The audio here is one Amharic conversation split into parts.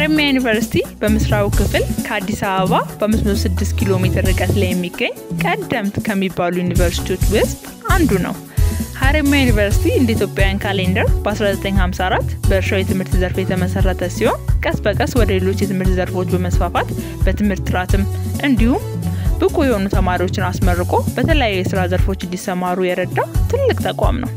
ሀረማያ ዩኒቨርሲቲ በምስራቁ ክፍል ከአዲስ አበባ በ506 ኪሎ ሜትር ርቀት ላይ የሚገኝ ቀደምት ከሚባሉ ዩኒቨርሲቲዎች ውስጥ አንዱ ነው። ሀረማያ ዩኒቨርሲቲ እንደ ኢትዮጵያውያን ካሌንደር በ1954 በእርሻው የትምህርት ዘርፍ የተመሰረተ ሲሆን ቀስ በቀስ ወደ ሌሎች የትምህርት ዘርፎች በመስፋፋት በትምህርት ጥራትም እንዲሁም ብቁ የሆኑ ተማሪዎችን አስመርቆ በተለያዩ የስራ ዘርፎች እንዲሰማሩ የረዳ ትልቅ ተቋም ነው።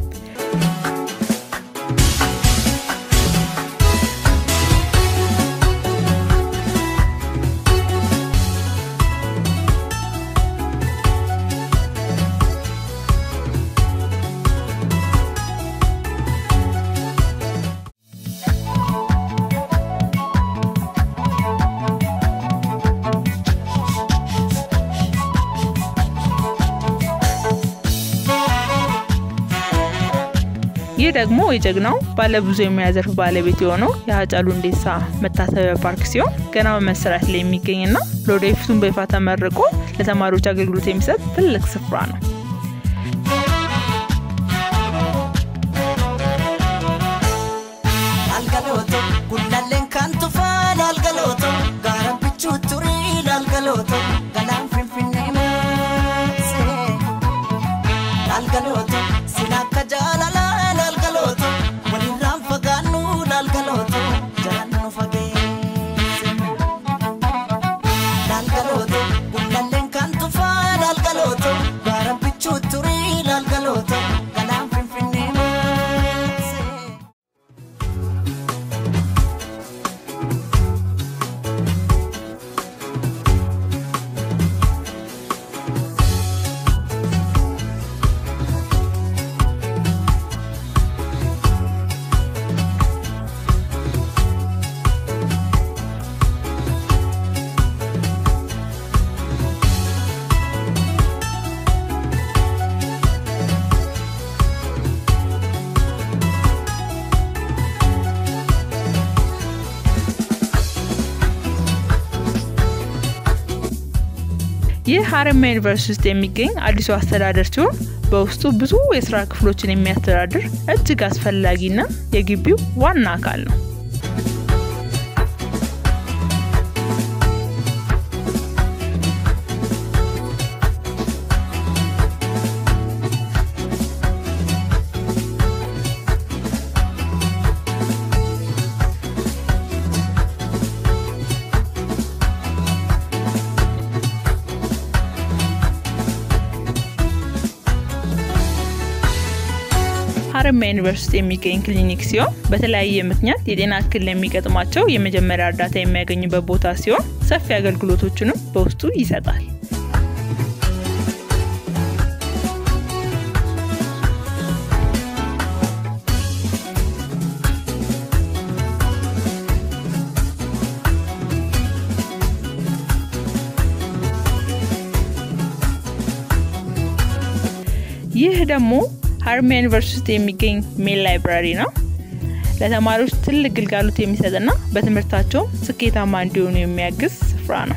ይህ ደግሞ የጀግናው ባለብዙ የሙያ ዘርፍ ባለቤት የሆነው የሀጫሉ ሁንዴሳ መታሰቢያ ፓርክ ሲሆን ገና በመሰራት ላይ የሚገኝና ለወደፊቱም በይፋ ተመርቆ ለተማሪዎች አገልግሎት የሚሰጥ ትልቅ ስፍራ ነው። Laalgalooto gullalleen kan tufaa laalgalooto gaara bichuu turii laalgalooto galaan finfinnee maasee laalgalooto sin akka jaalalaa laalgalooto walirraan fagaannu laalgalooto jalaan nu fageesse laalgalooto gullalleen kan tufaa laalgalooto gaara bichuu turii laalgalooto galaan finfinnee maasee. ይህ ሀረማያ ዩኒቨርሲቲ ውስጥ የሚገኝ አዲሱ አስተዳደር ሲሆን በውስጡ ብዙ የስራ ክፍሎችን የሚያስተዳድር እጅግ አስፈላጊና የግቢው ዋና አካል ነው። ሀረማያ ዩኒቨርሲቲ የሚገኝ ክሊኒክ ሲሆን በተለያየ ምክንያት የጤና እክል ለሚገጥማቸው የመጀመሪያ እርዳታ የሚያገኙበት ቦታ ሲሆን ሰፊ አገልግሎቶችንም በውስጡ ይሰጣል። ይህ ደግሞ ሀረማያ ዩኒቨርሲቲ ውስጥ የሚገኝ ሜል ላይብራሪ ነው። ለተማሪዎች ትልቅ ግልጋሎት የሚሰጥና በትምህርታቸው ስኬታማ እንዲሆኑ የሚያግዝ ስፍራ ነው።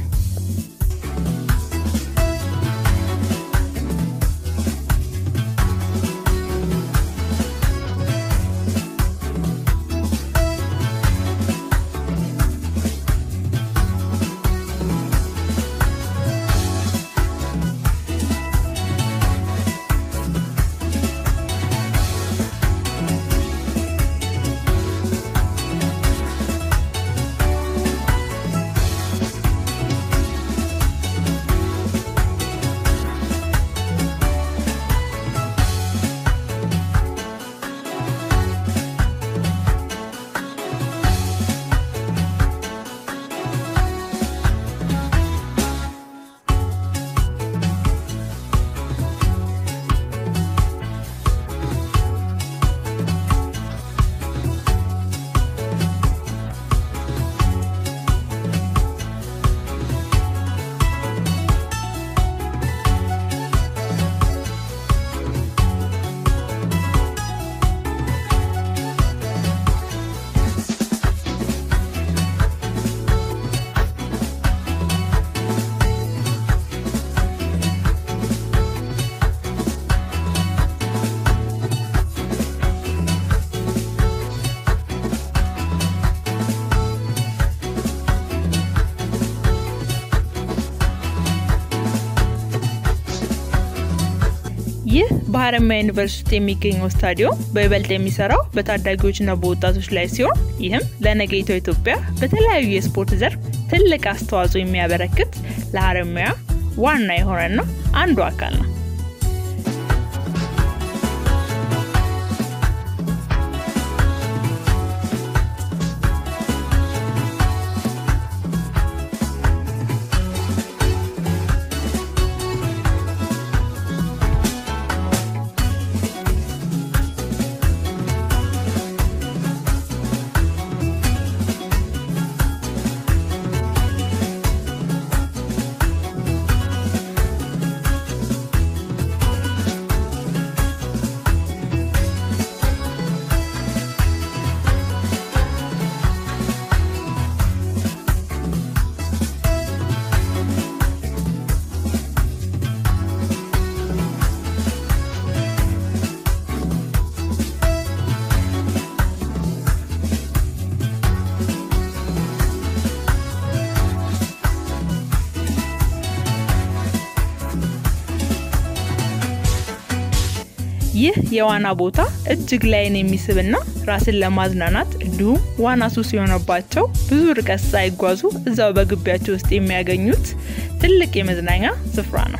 በሀረማያ ዩኒቨርሲቲ የሚገኘው ስታዲየም በይበልጥ የሚሰራው በታዳጊዎችና በወጣቶች ላይ ሲሆን ይህም ለነገይቷ ኢትዮጵያ በተለያዩ የስፖርት ዘርፍ ትልቅ አስተዋጽኦ የሚያበረክት ለሀረማያ ዋና የሆነና አንዱ አካል ነው። ይህ የዋና ቦታ እጅግ ላይን የሚስብና ራስን ለማዝናናት እንዲሁም ዋና ሱስ የሆነባቸው ብዙ ርቀት ሳይጓዙ እዛው በግቢያቸው ውስጥ የሚያገኙት ትልቅ የመዝናኛ ስፍራ ነው።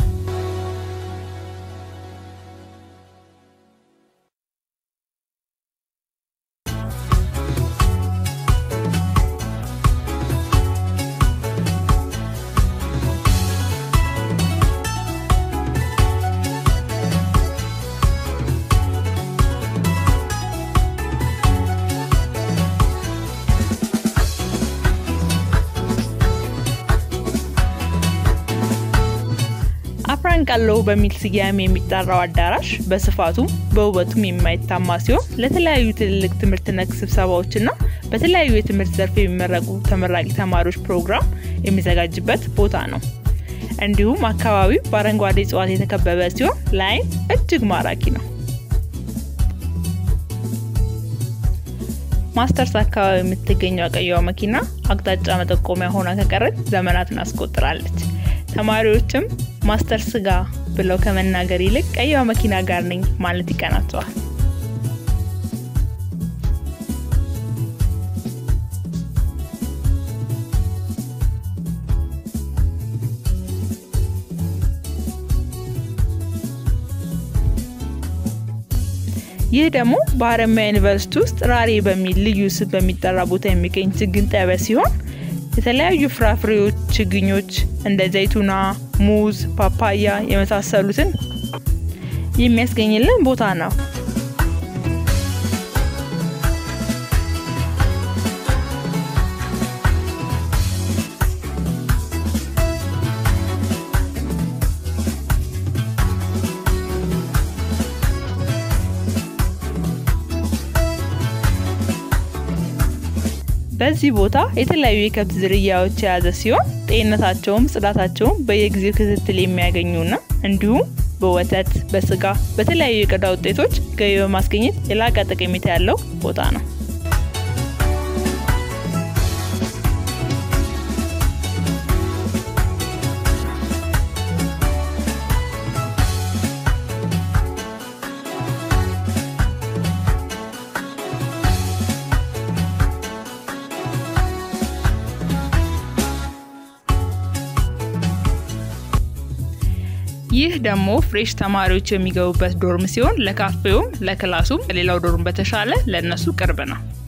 አፍራንቃሎ በሚል ስያሜ የሚጠራው አዳራሽ በስፋቱም በውበቱም የማይታማ ሲሆን ለተለያዩ ትልልቅ ትምህርት ነክ ስብሰባዎችና በተለያዩ የትምህርት ዘርፍ የሚመረቁ ተመራቂ ተማሪዎች ፕሮግራም የሚዘጋጅበት ቦታ ነው። እንዲሁም አካባቢው በአረንጓዴ እጽዋት የተከበበ ሲሆን ለዓይን እጅግ ማራኪ ነው። ማስተርስ አካባቢ የምትገኘው ቀይዋ መኪና አቅጣጫ መጠቆሚያ ሆና ከቀረች ዘመናትን አስቆጥራለች። ተማሪዎችም ማስተርስ ጋ ብለው ከመናገር ይልቅ ቀይዋ መኪና ጋር ነኝ ማለት ይቀናቸዋል። ይህ ደግሞ በሀረማያ ዩኒቨርሲቲ ውስጥ ራሬ በሚል ልዩ ስም በሚጠራ ቦታ የሚገኝ ችግኝ ጣቢያ ሲሆን የተለያዩ ፍራፍሬዎች ችግኞች እንደ ዘይቱና፣ ሙዝ፣ ፓፓያ የመሳሰሉትን የሚያስገኝልን ቦታ ነው። በዚህ ቦታ የተለያዩ የከብት ዝርያዎች የያዘ ሲሆን ጤንነታቸውም ጽዳታቸውም በየጊዜው ክትትል የሚያገኙና እንዲሁም በወተት፣ በስጋ፣ በተለያዩ የቆዳ ውጤቶች ገቢ በማስገኘት የላቀ ጠቀሜታ ያለው ቦታ ነው። ይህ ደግሞ ፍሬሽ ተማሪዎች የሚገቡበት ዶርም ሲሆን ለካፌውም ለክላሱም ከሌላው ዶርም በተሻለ ለእነሱ ቅርብ ነው።